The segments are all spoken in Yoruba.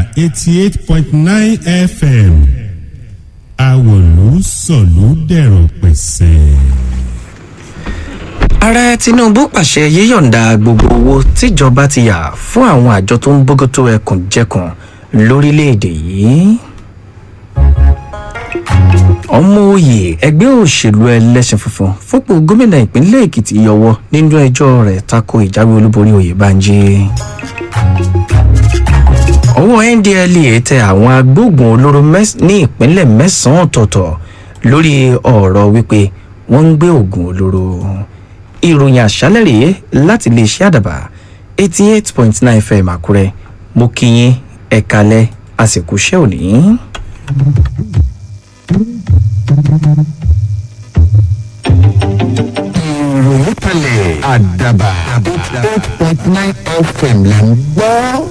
eighty eight point nine fm àwòlú sọ̀lú dẹ̀rọ̀ pẹ̀sẹ̀. ààrẹ tinubu pàṣẹ yíyọ̀ǹda gbogbo owó tíjọba ti yà fún àwọn àjọ tó ń bójútó ẹkùnjẹkùn lórílẹ̀‐èdè yìí ọmọ òye ẹgbẹ́ òṣèlú ẹlẹ́sìn funfun fúnpọ̀ gómìnà ìpínlẹ̀ èkìtì yọwọ́ nínú ẹjọ́ rẹ̀ tako ìjáwé olúborí oyèbánjí ọwọ́ ndlea tẹ àwọn agbóògùn olóró ní ìpínlẹ̀ mẹ́sàn-án ọ̀tọ̀ọ̀tọ̀ lórí ọ̀rọ̀ wípé wọ́n ń gbé oògùn olóró ìròyìn àṣálẹ̀ rèé láti lè ṣe àdàbà eighty eight point nine fm àkúrẹ́ mo kí yín ẹ̀kalẹ̀ àsìkò iṣẹ́ òní. ìròyìn kalẹ̀ àdàbà eight point nine fm là ń gbọ́.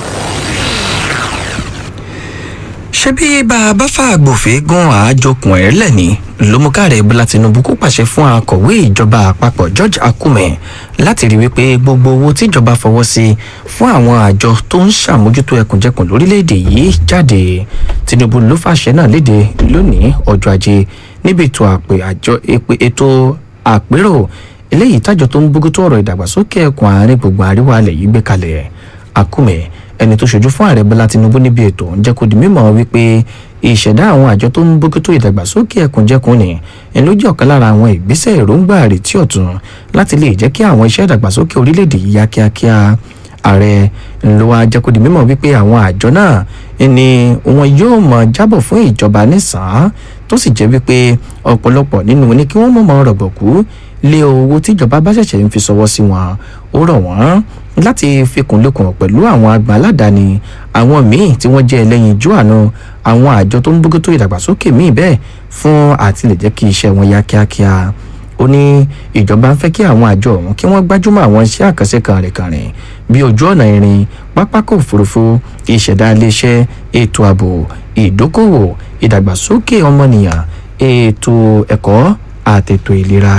ṣé bí bá a bá fàgbòfin gan àájọkùn ẹ̀ lẹ́ni lómúkàrẹ̀ bọ́lá tinubu kó pàṣẹ fún akọ̀wé ìjọba àpapọ̀ george akume láti rí wípé gbogbo owó tíjọba fọwọ́ sí fún àwọn àjọ tó ń ṣàmójútó ẹkùnjẹkùn lórílẹ̀‐èdè yìí jáde tinubu ló fàṣẹ náà léde lónìí ọjọ́ ajé níbi ètò àpè àjọ ètò àpérò eléyìí tájọ tó ń bójútó ọ̀rọ̀ ìdàgbàsókè ẹkùn àárín gbùngbùn àríwá alẹ̀ yìí gbé kalẹ̀ akume ẹni tó ṣojú fún ààrẹ bọlá tinubu níbi ètò ń jẹ́ kó di mímọ́ wípé ìṣẹ̀dá àwọn àjọ tó ń bójútó ìdàgbàsókè ẹkùnjẹkùn ni ẹ̀ ló jẹ́ ọ̀kan lára àwọn ìgbésẹ̀ èròǹgbà àrètí ọ̀tún láti lè jẹ́ kí àwọn iṣẹ́ ìdàgbàsókè orílẹ̀-èdè yìí yá kíákíá ààrẹ ló wá jẹ́ kó di mímọ́ wípé àwọn àjọ náà ni wọn yóò mọ̀ jábọ̀ fún ìjọba nísàn-án tó sì jẹ́ wípé ọ̀pọ̀lọpọ̀ nínú ní kí wọ́n mọ̀ mọ́ rọ̀gbọ̀kú lé owó tíjọba bá ṣẹ̀ṣẹ̀ ń fi sọwọ́ sí wọn ó rọ̀ wọ́n láti fikùn lukùn pẹ̀lú àwọn àgbà aládàáni àwọn míì tí wọ́n jẹ́ ẹlẹ́yin ojú àánú àwọn àjọ tó ń bójútó ìdàgbàsókè míì bẹ́ẹ̀ fún àti lè jẹ́ kí iṣẹ́ wọn yá kíákíá ó ní ìjọba ń fẹ́ kí àwọn àjọ ọ̀hún kí wọ́n gbájúmọ́ àwọn iṣẹ́ àkànṣe kànrìnkànrìn bí ojú ọ̀nà irin pápákọ̀ òfurufú ìṣẹ̀dá iléeṣẹ́ ètò ààbò ìdókòwò ìdàgbàsókè ọmọnìyàn ètò ẹ̀kọ́ àtètò ìlera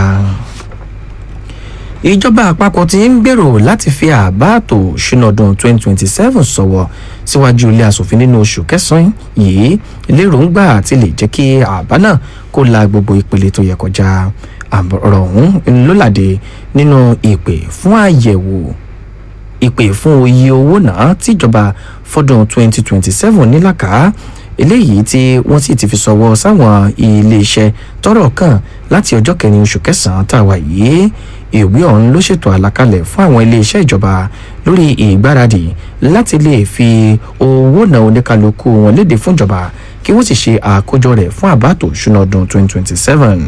ìjọba àpapọ̀ ti ń gbèrò láti fi àbá àtò ṣúná ọdún 2027 sọ̀wọ́ síwájú ilé asòfin nínú oṣù kẹsàn-án yìí lérògbà àti lè jẹ́ kí àbá náà kó la gbogbo ìpele tó yẹ kọjá ọ̀rọ̀ ọ̀hún ló làdé nínú ìpè fún àyẹ̀wò ìpè fún iye owó náà tíjọba fọdún 2027 nílàkà eléyìí tí wọ́n sì ti fi sọ̀wọ́ sáwọn iléeṣẹ́ tọ́rọ̀ kàn láti ọjọ́ kẹrin oṣù kẹsàn-án tàwa yìí ìwé ọ̀hún ló ṣètò àlàkalẹ̀ fún àwọn iléeṣẹ́ ìjọba lórí ìgbáradì láti lè fi owó náà oníkálukú wọn léde fún ìjọba kí wọ́n sì ṣe àkójọ rẹ̀ fún àbátò ìṣúná ọdún 2027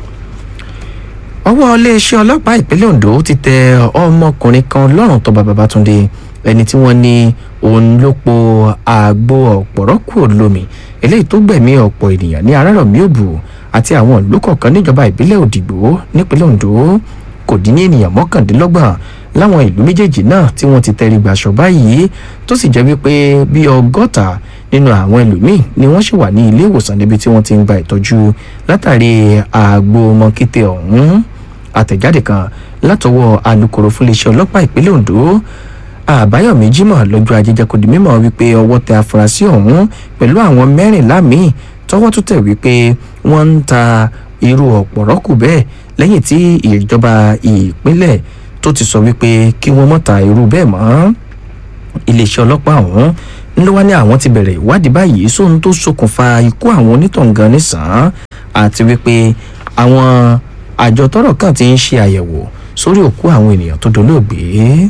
ọwọ́ iléeṣẹ́ ọlọ́pàá ìpínlẹ̀ ondo ti tẹ ọmọkùnrin kan lọ́rùn tọ́ba babatunde ẹni tí wọ́n ní òun ló po àgbo ọ̀pọ̀rọ̀ kúrò lómi eléyìí tó gbẹ̀mí ọ̀pọ̀ ènìyàn ní arárọ̀mí òbù àti àwọn ìlú kọ̀ọ̀kan níjọba ìbílẹ̀ òdìgbò nípínlẹ̀ ondo kò dín ní ènìyàn mọ́kàndínlọ́gbọ̀n láwọn ìlú méjèèjì náà tí wọ́n ti tẹrí gbàṣọ báyìí tó sì jẹ́ wípé bí ọgọ́ta nínú àwọn ẹlòmíín ni wọ́n sì wà ní ilé ìwòsàn níbi tí wọ́n ti ń gba ìtọ́jú látàrí àgbo mọ́kété ọ̀hún àtẹ̀jáde kan látọwọ́ alūkkóró fún iléeṣẹ́ ọlọ́pàá ìpínlẹ̀ ondo àbáyọ̀mí jimoh lọ́jọ́ ajé jẹ́ kó di mímọ́ wípé ọwọ́ tẹ afurasí ọ̀hún pẹ̀lú àwọn mẹ́rìnlá míì tọwọ́ tó tẹ̀ wípé wọ́n ń ta irú ọ̀pọ̀rọ̀ kù bẹ́ẹ̀ lẹ́yìn tí ìjọba ìpínlẹ̀ tó ti sọ wípé kí wọ́n mọ̀ ta irú bẹ́ẹ̀ mọ́ iléeṣẹ́ ọlọ́pàá ọ̀hún ló wá ní àwọn ti bẹ̀rẹ̀ ìwádìí báyìí sóhun tó ṣokùnfà ikú àwọn onítọ̀ǹgàn nísàn-án àti wípé àwọn àjọ tọrọ kan ti ń ṣe àyẹ̀wò sórí òkú àwọn ènìyàn tó dolóògbé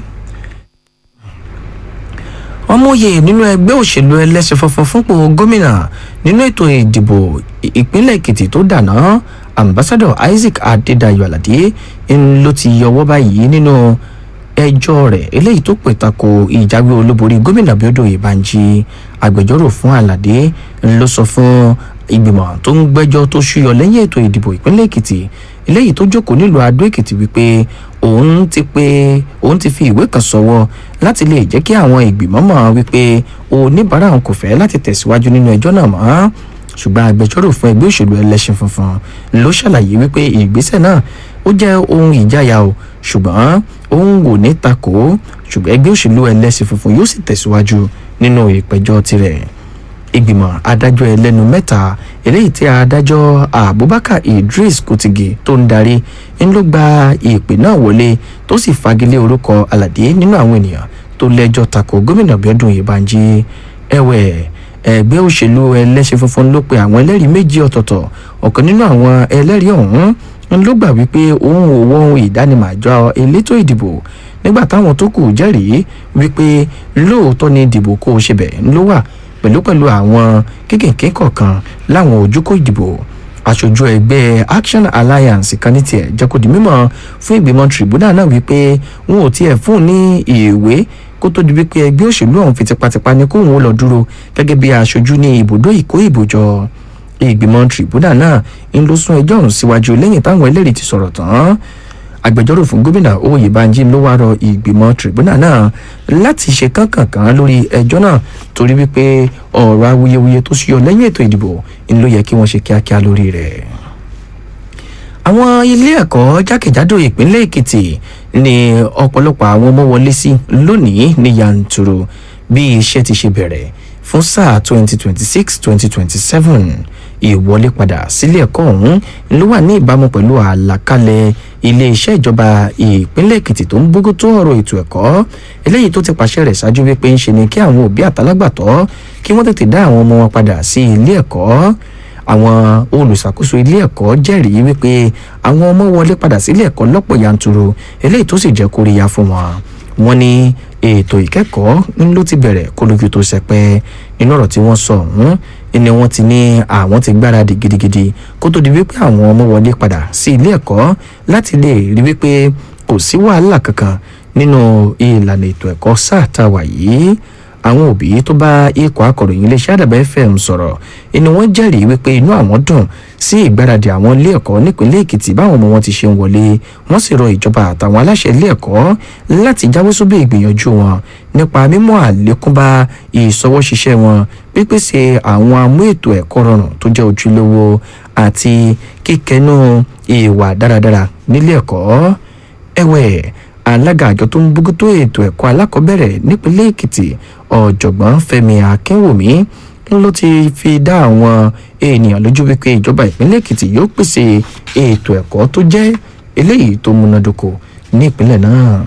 ọmọye nínú ẹgbẹ́ òṣèlú ẹlẹ́sìn funfun fúnpò gómìnà nínú ètò ìdìbò ìpínlẹ̀ èkìtì tó dànà ambassador isaac adédayọ aládé ló ti yọwọ́ báyìí nínú ẹjọ́ rẹ̀ eléyìí tó pè tako ìjáwé olúborí gómìnà bíọ́dọ̀ ìbànjí agbẹjọ́rò fún aládé ló sọ fún ìgbìmọ̀ tó ń gbẹ́jọ́ tó ṣúyọ lẹ́yìn ètò ìdìbò ìpínlẹ̀ èkìtì eléyìí tó jókòó nílùú adó èkìtì wípé òun ti pé òun ti fi ìwé kan sọwọ́ láti lè jẹ́ kí àwọn ìgbìmọ̀ mọ̀ wípé oníbàárà òun kò fẹ́ láti tẹ̀síwájú nínú ẹjọ́ náà mọ́ ṣùgbọ́n agbẹjọ́rò fún ẹgbẹ́ òṣèlú ẹlẹ́sìn funfun ló ṣàlàyé wípé ìgbésẹ̀ náà ó jẹ́ ohun ìjáyà o ṣùgbọ́n òun wò ní takò ṣùgbọ́n ẹgbẹ́ òṣèlú ẹlẹ́sìn funfun yóò sì tẹ̀síwájú nínú ìpẹ̀jọ́ tirẹ̀ ìgbìmọ̀ adájọ́ ẹlẹ́nu mẹ́ta eléyìí tí adájọ́ abubakar idris kutigi tó ń darí ń ló gba ìpè náà wọlé tó sì fagilé orúkọ aládé nínú àwọn ènìyàn tó lẹ́jọ́ tako gómìnà bíọ́dún ìbànjí ẹ̀wẹ̀ ẹgbẹ́ òṣèlú ẹlẹ́sìn funfun ló pe àwọn ẹlẹ́rìí méjì ọ̀tọ̀ọ̀tọ̀ ọ̀kan nínú àwọn ẹlẹ́rìí ọ̀hún ń ló gbà wípé òun ò wọ ohun ìdánimọ̀ àjọ elétò ìdìbò nígbà táwọn tó kù jẹ́rìí wípé lóòótọ́ ni ìdìbò kó o ṣe bẹ̀ ń ló wà pẹ̀lú pẹ̀lú àwọn kékèké kọ̀ọ̀kan láwọn ojúkó ìdìbò aṣojú ẹgbẹ́ action alliance kan ní tiẹ̀ jẹ́ kó di mímọ̀ fún ìgbìmọ̀ tribunal náà wípé wọn ò tiẹ̀ fún un ní ìwé kó tó di wípé ẹgbẹ́ òṣèlú ọ̀hún fi tipátipá ní kóun ó lọ dúró gẹ́gẹ́ bí aṣojú ní ibùdó ìkó ìbòjọ ìgbìmọ̀ tribunal náà ń lọ sún ẹjọ́ ọ̀hún síwájú lẹ́yìn táwọn ẹlẹ́rìí ti sọ̀rọ̀ tán agbẹjọ́rò fún gómìnà oyèbánjí ló wá rọ ìgbìmọ̀ tribunal náà láti ṣe kánkànkán lórí ẹjọ́ náà torí wípé ọ̀rọ̀ awuyewuye tó ṣúyọ lẹ́yìn ètò ìdìbò ń ló yẹ kí wọ́n ṣe kíákíá lórí rẹ̀ àwọn ilé ẹ̀kọ́ jákèjádò ìpínlẹ̀ èkìtì ní ọ̀pọ̀lọpọ̀ àwọn ọmọ wọlé sí lónìí ní yanturu bí iṣẹ́ ti ṣe bẹ̀rẹ̀ fún sáà 2026-2027 ìwọlé padà sílé ẹ̀kọ́ ọ̀hún ló wà ní ìbámu pẹ̀lú àlàkalẹ̀ iléeṣẹ́ ìjọba ìpínlẹ̀ èkìtì tó ń bógó tó ọ̀rọ̀ ètò ẹ̀kọ́ eléyìí tó ti pàṣẹ rẹ̀ ṣáájú wípé ń ṣe ni kí àwọn òbí àtàlágbàtọ́ kí wọ́n tètè dá àwọn ọmọ wọn padà sí ilé ẹ̀kọ́ àwọn olùṣàkóso ilé ẹ̀kọ́ jẹ́rìí wípé àwọn ọmọ wọlé padà sílé ẹ̀kọ́ lọ́pọ̀ yanturu eléyìí tó sì jẹ́ kóríyá fún wọn wọ́n ní ètò ìkẹ́kọ̀ọ́ ń ló ti bẹ̀rẹ̀ kó lójú tó sẹpẹ́ nínú ọ̀rọ̀ tí wọ́n sọ ọ̀hún ni wọ́n ti ní àwọn ti gbáradì gidigidi kó tó di wípé àwọn ọmọ wọlé padà sí ilé ẹ̀kọ́ láti lè rí wípé kò sí wàhálà kankan nínú ìlànà ètò ẹ̀kọ́ sáà tá a wà yìí àwọn òbí tó bá ikọ̀ akọ̀ròyìn iléeṣẹ́ àdàbà fm sọ̀rọ̀ inú wọn jẹ́rìí wípé inú àwọn dùn sí ìgbáradì àwọn ilé ẹ̀kọ́ nípínlẹ̀ èkìtì báwọn ọmọ wọn ti ṣe ń wọlé wọ́n sì rọ ìjọba àtàwọn aláṣẹ ilé ẹ̀kọ́ láti jáwé sóbì ìgbìyànjú wọn nípa mímú àlékún bá ìṣọwọ́ṣiṣẹ́ wọn pípèsè àwọn amú ètò ẹ̀kọ́ rọrùn tó jẹ́ ojúlówó àti kíkẹnú ìwà dáradára nílé ẹ̀kọ́ ẹ̀wẹ̀ alága àjọ tó ń bójútó ètò ẹ̀kọ́ alákọ̀ọ́bẹ̀rẹ̀ nípínlẹ̀ èkìtì ọ̀jọ̀gbọ́n fẹ́mi akínwùmí ló ti fi dá àwọn ènìyàn lójú wípé ìjọba ìpínlẹ̀ èkìtì yóò pèsè ètò ẹ̀kọ́ tó jẹ́ eléyìí tó múnádóko ní ìpínlẹ̀ náà.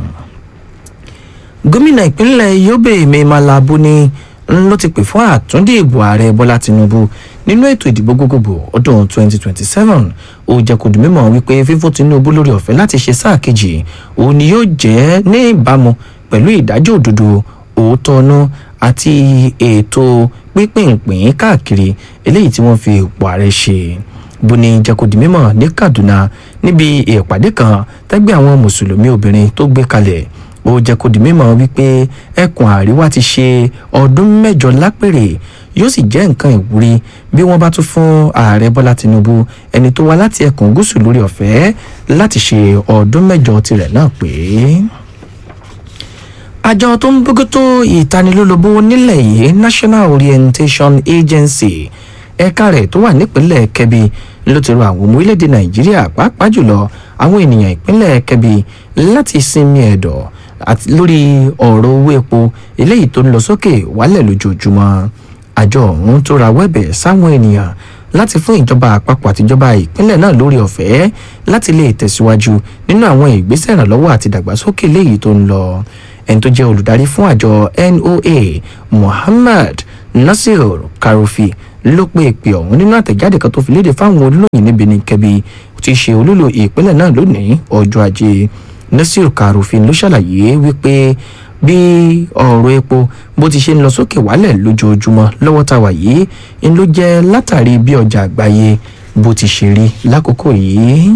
gómìnà ìpínlẹ̀ yobe mimala buni ló ti pè fún àtúndì ìbò ààrẹ bọ́lá tinubu nínú ètò ìdìbò gbogbogbò ọdún 2027 ó jẹ́ kó di mímọ̀ wípé fífún tinubu lórí ọ̀fẹ́ láti ṣe sáà kejì òun ni yóò jẹ́ ní ìbámu pẹ̀lú ìdájọ́ òdodo òótọ́ ọ̀nà àti ètò pínpínpín káàkiri eléyìí tí wọ́n fi ipò ààrẹ ṣe buni jẹ́ kó di mímọ̀ ní kaduna níbi ìpàdé kan tẹ́gbẹ́ àwọn mùsùlùmí obìnrin tó gbé kalẹ̀ ó jẹ́ kó di mímọ̀ wípé ẹkùn àríwá ti ṣe ọdún mẹ́jọ lápèrè yóò sì jẹ́ nǹkan ìwúrí bí wọ́n bá tún fún ààrẹ bọ́lá tinubu ẹni tó wá láti ẹkùn gúúsù lórí ọ̀fẹ́ láti ṣe ọdún mẹ́jọ tirẹ̀ náà pé àjọ tó ń bójútó ìtanilólobó nílẹ̀ yìí national orientation agency ẹ̀ka rẹ̀ tó wà nípínlẹ̀ kẹbi ló ti rọ àwọn ọmọ orílẹ̀-èdè nàìjíríà pàápàá jùlọ àwọn ènìyàn ìpínlẹ̀ kẹbi láti sinmi ẹ̀dọ̀ àti lórí ọ̀rọ̀ owó epo eléyìí tó ń lọ sókè wálẹ̀ lójoojúmọ́ àjọ ọ̀hún tó ra wẹ́bẹ̀ sáwọn ènìyàn láti fún ìjọba àpapọ̀ àtijọba ìpínlẹ̀ náà lórí ọ̀fẹ́ láti lè tẹ̀síwájú nínú àwọn ìgbésẹ̀ ìrànlọ́wọ́ àti ìdàgbàsókè léyìí tó ń lọ ẹni tó jẹ́ olùdarí fún àjọ noa muhammad nasir karofi ló pe ìpè ọ̀hún nínú àtẹ̀jáde kan tó fi léde fáwọn olóyìn níbi ní kẹbi tí í ṣe olúlo ìpínlẹ̀ náà lónìí ọjọ́ ajé nasir karofi ló ṣàlàyé wípé bí ọ̀rọ̀ epo bó ti ṣe ń lọ sókè wálẹ̀ lójoojúmọ́ lọ́wọ́ tá a wà yìí ń ló jẹ́ látàrí bí ọjà àgbáyé bó ti ṣe rí lákòókò yìí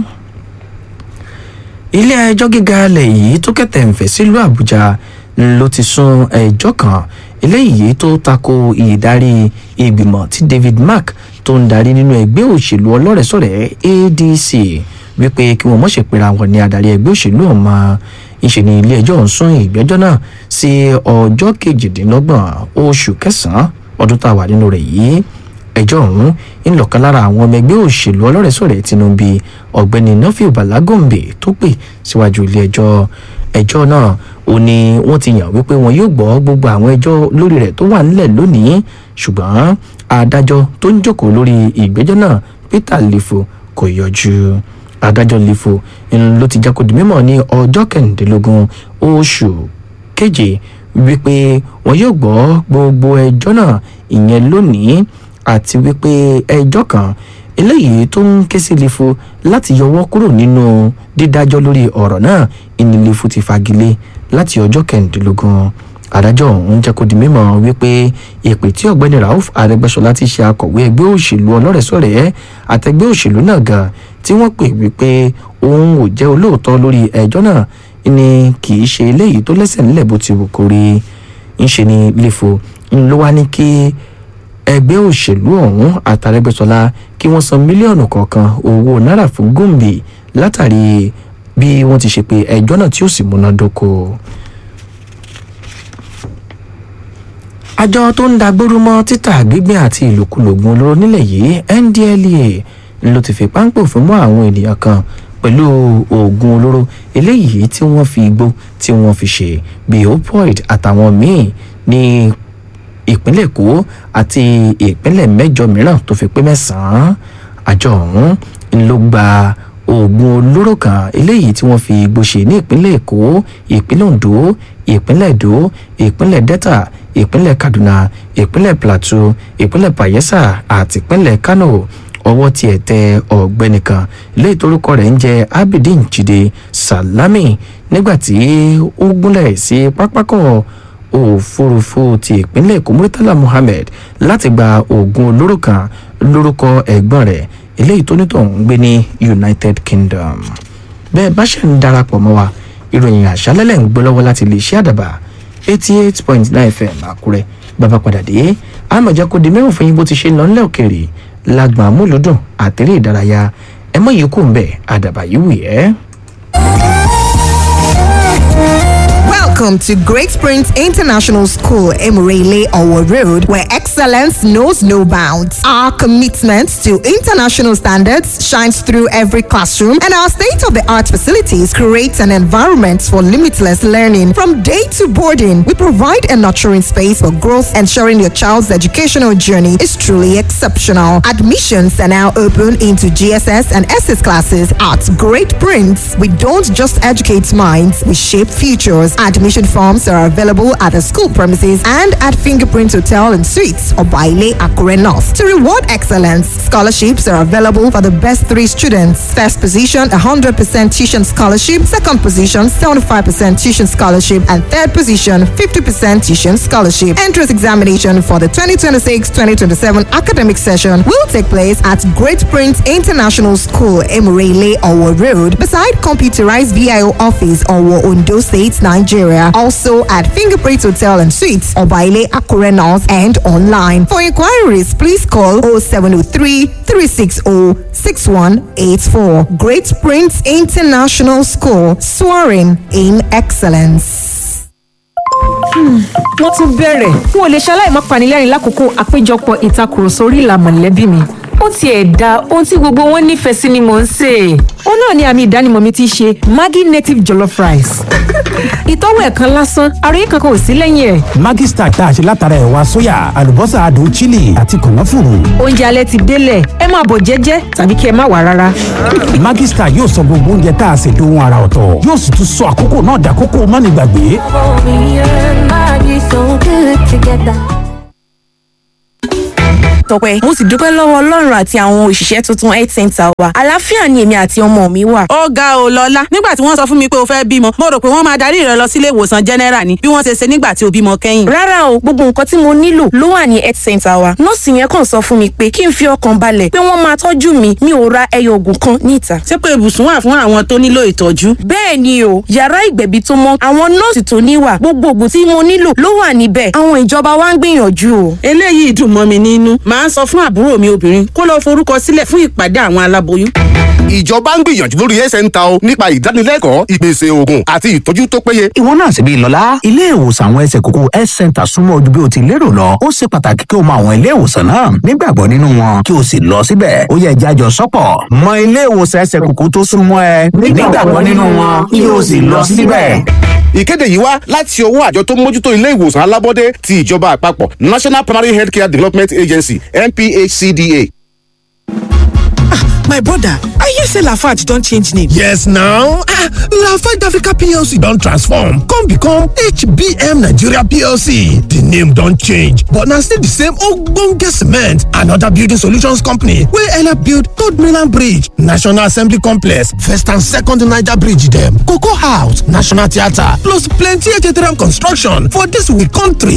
ilé ẹjọ́ gíga alẹ̀ yìí tó kẹ̀tẹ̀ ń fẹ̀ sílùú àbújá ló ti sún ẹjọ́ kan eléyìí tó tako ìdarí ìgbìmọ̀ tí david mark tó ń darí nínú ẹgbẹ́ òṣèlú ọlọ́rẹ̀sọ̀rẹ̀ adc wípé kí wọ́n mọ̀ṣẹ̀ pera wọn ní adarí ẹgbẹ́ òṣèlú ọ̀ma ìṣe ni ilé ẹjọ́ ń sún ìgbẹ́jọ́ náà sí ọjọ́ kejìdínlọ́gbọ̀n oṣù kẹsàn-án ọdún tá a wà nínú rẹ̀ yìí ẹjọ́ ọ̀hún ń lọ̀kan lára àwọn ọmọ ẹgbẹ́ òṣèlú ọlọ́rẹ̀sọ̀rẹ̀ tinubu ọ̀gbẹ́ni nọ́fíù balagombe tó pè síwájú ilé ẹjọ́ ẹjọ́ náà ó ní wọ́n ti yàn wípé wọn yóò gbọ́ gbogbo àwọn ẹjọ́ lórí rẹ̀ tó wà nílẹ̀ lónìí ṣùgbọ́n adájọ́ tó ń jókòó lórí ìgbẹ́jọ́ náà peter lifo kò yọjú adájọ́ lifo ń ló ti jákòó di mímọ̀ ní ọjọ́ kẹrìndínlógún oṣù keje wípé wọn yóò gbọ́ gbogbo ẹjọ́ náà ìyẹn lónìí àti wípé ẹjọ́ kan eléyìí tó ń ké sí lifo láti yọwọ́ kúrò nínú dídájọ́ lórí ọ̀rọ̀ náà ìní lifo ti fagilé láti ọjọ́ kẹrìndínlógún adájọ́ ọ̀hún jẹ́ kó di mímọ̀ wípé ìpè tí ọ̀gbẹ́ni rauf arẹgbẹ́sọlá ti ṣe akọ̀wé ẹgbẹ́ òṣèlú ọlọ́rẹ̀sọ̀rẹ̀ àtẹgbẹ́ òṣèlú náà gan tí wọ́n pè wípé òun ò jẹ́ olóòótọ́ lórí ẹjọ́ náà ni kì í ṣe eléyìí tó lẹ́sẹ̀ nílẹ̀ bó ti wù kó rí ń ṣe ni lifo ń ló wá ní kí ẹgbẹ́ òṣèlú ọ̀hún àtàrẹ́gbẹ́sọlá kí wọ́n san mílíọ̀nù kọ̀ọ̀kan owó náírà fún gòmbè látàrí bí wọ́n ti ṣe pé ẹjọ́ náà tí ó sì múnádóko. àjọ tó ń dagbóró mọ́ títà gbígbìn àti ìlòkulògùn olóró nílẹ̀ yìí ndlea ló ti fi páńpẹ́ òfin mọ́ àwọn ènìyàn kan pẹ̀lú oògùn olóró eléyìí tí wọ́n fi igbó tí wọ́n fi ṣe bíi opioid àtàwọn míì ní ìpínlẹ̀ èkó àti ìpínlẹ̀ mẹ́jọ mìíràn tó fi pé mẹ́sàn-án àjọ ọ̀hún ló gba oògùn olóró kan eléyìí tí wọ́n fi igbó ṣe ní ìpínlẹ̀ èkó ìpínlẹ̀ ondo ìpínlẹ̀ èdò ìpínlẹ̀ delta ìpínlẹ̀ kaduna ìpínlẹ̀ plateau ìpínlẹ̀ bayelsa àti ìpínlẹ̀ kano ọwọ́ tiẹ̀ tẹ ọ̀gbẹ́ni kan léyìí torúkọ rẹ̀ ń jẹ́ abidin jide salami nígbà tí ó gúnlẹ̀ sí pápákọ̀ òfurufú ti ìpínlẹ̀ èkó murtala muhammed láti gba oògùn olóró kan lórúkọ ẹ̀gbọ́n rẹ̀ eléyìí tó nítòun ń gbé ní united kingdom bẹ́ẹ̀ bá ṣe ń darapọ̀ mọ́ wa ìròyìn àṣálẹ́lẹ̀ ń gbé lọ́wọ́ láti lè ṣe àdàbà eighty eight point nine fm àkúrẹ́ bàbá padà dé àmọ̀já kò di mẹ́wọ̀n fún yín bó ti ṣe ń lọ nílẹ̀ òkèèrè lágbọ̀n amúlùdùn àtẹ̀rẹ́ ìdárayá ẹ mọ̀ yìí kù ń bẹ̀ àdàbà yìí wù yẹ́. Welcome to Great Springs International School, Emirele Owo Road, where excellence knows no bounds. Our commitment to international standards shines through every classroom, and our state-of-the-art facilities create an environment for limitless learning. From day to boarding, we provide a nurturing space for growth, ensuring your child's educational journey is truly exceptional. Admissions are now open into GSS and SS classes at Great Prince. We don't just educate minds, we shape futures. Admission forms are available at the school premises and at Fingerprint Hotel and Suites or Baile Akure North. To reward excellence, scholarships are available for the best three students. First position, 100% tuition scholarship. Second position, 75% tuition scholarship. And third position, 50% tuition scholarship. Entrance examination for the 2026-2027 academic session will take place at Great Prince International School, Emirele, Owo Road, beside computerized VIO office, Owo, Ondo State, Nigeria. Also at Fingerprint Hotel and Suites, Obaile Akure North and online. For inquiries, please call 0703 360 6184. Great Prince International School, soaring in excellence. wọ́n tún bẹ̀rẹ̀ n ò lè ṣaláì má panilẹ́rìn lákòókò àpéjọpọ̀ ìtakùrọ̀sọ orí ìlà mọ̀lẹ́bí mi ó tiẹ̀ da ohun tí gbogbo wọn nífẹ̀ẹ́ sí ni mò ń sè é. ó náà ni àmì ìdánimọ̀ mi ti ṣe maggi native jollof rice. ìtọ́wò ẹ̀kan lásán àròyé kankan ò sí lẹ́yìn ẹ̀. Maggi Star tá a ṣe látara ẹ̀wà sóyà àlùbọ́sà adùn chili àti kànáfùrù. oúnjẹ alẹ́ ti délẹ̀ ẹ máa bọ̀ jẹ́jẹ́ tàbí kí ẹ má wà rárá. Maggi Star yóò sọ gbogbo oúnjẹ tá a ṣe dohun ara ọ̀tọ̀ yóò sì tún sọ àkókò náà dàkókò mánigbàgbé. tọpẹ mo sì dúpẹ́ lọ́wọ́ ọlọ́run àti àwọn òṣìṣẹ́ tuntun health center wa àlàáfíà ni èmi àti ọmọ mi wà. ó ga ò lọ́lá nígbà tí wọ́n sọ fún mi pé o fẹ́ bímọ mo rò pé wọ́n máa darí rẹ lọ sílé ìwòsàn general ni bí wọ́n ṣe ṣe nígbà tí o bímọ kẹ́yìn. rárá o gbogbo nǹkan tí mo nílò ló wà ní health center wa nọ́ọ̀sì yẹn kàn sọ fún mi pé kí n fi ọkàn balẹ̀ pé wọ́n máa tọ́jú mi mi ò ra ẹyọ oògùn kan níta. ṣé pé ibùsùn wà fún àwọn tó nílò ìtọ́jú. bẹ́ẹ̀ ni o yàrá ìgbẹ̀bí tó mọ́ àwọn nọ́ọ̀sì tó níwà gbogbo oògùn tí mo nílò ló wà níbẹ̀ àwọn ìjọba wa ń gbìyànjú o. eléyìí dùn mọ́ mi nínú màá sọ fún àbúrò mi obìnrin kó lọ forúkọ sílẹ̀ fún ìpàdé àwọn aláboyún. ìjọba ń gbìyànjú lórí ẹsẹ̀ ń ta o nípa ìdánilẹ́kọ̀ọ́ ìpèsè oògùn àti ìtọ́jú tó péye. ìwọ náà sì bí lọ́lá ilé ìwòsàn àwọn ẹsẹ̀ kókó health center súnmọ́ ojú bí o ti lérò lọ ó ṣe pàtàkì kí o mọ àwọn ilé ìwòsàn náà nígbàgbọ́ nínú wọn kí o sì lọ síbẹ̀ ó yẹ jájọ sọ́pọ̀ mọ ilé ìwòsàn ẹsẹ̀ kókó tó súnmọ́ ẹ nígbàgbọ́ nínú wọn kí o sì lọ síbẹ̀. ìkéde yìí wá láti ọwọ́ àjọ tó mójútó ilé ìwòsàn alábọ́dé ti ìjọba àpapọ̀ national primary healthcare development agency nphcda. my brother i hear say lafarge don change name. yes now ah lafarge africa plc don transform come become hbm nigeria plc di name don change but na still di same ogbonge cement and oda building solutions company wey help build third mainland bridge national assembly complex first and second niger bridge dem cocoa house national theatre plus plenty htm construction for dis we country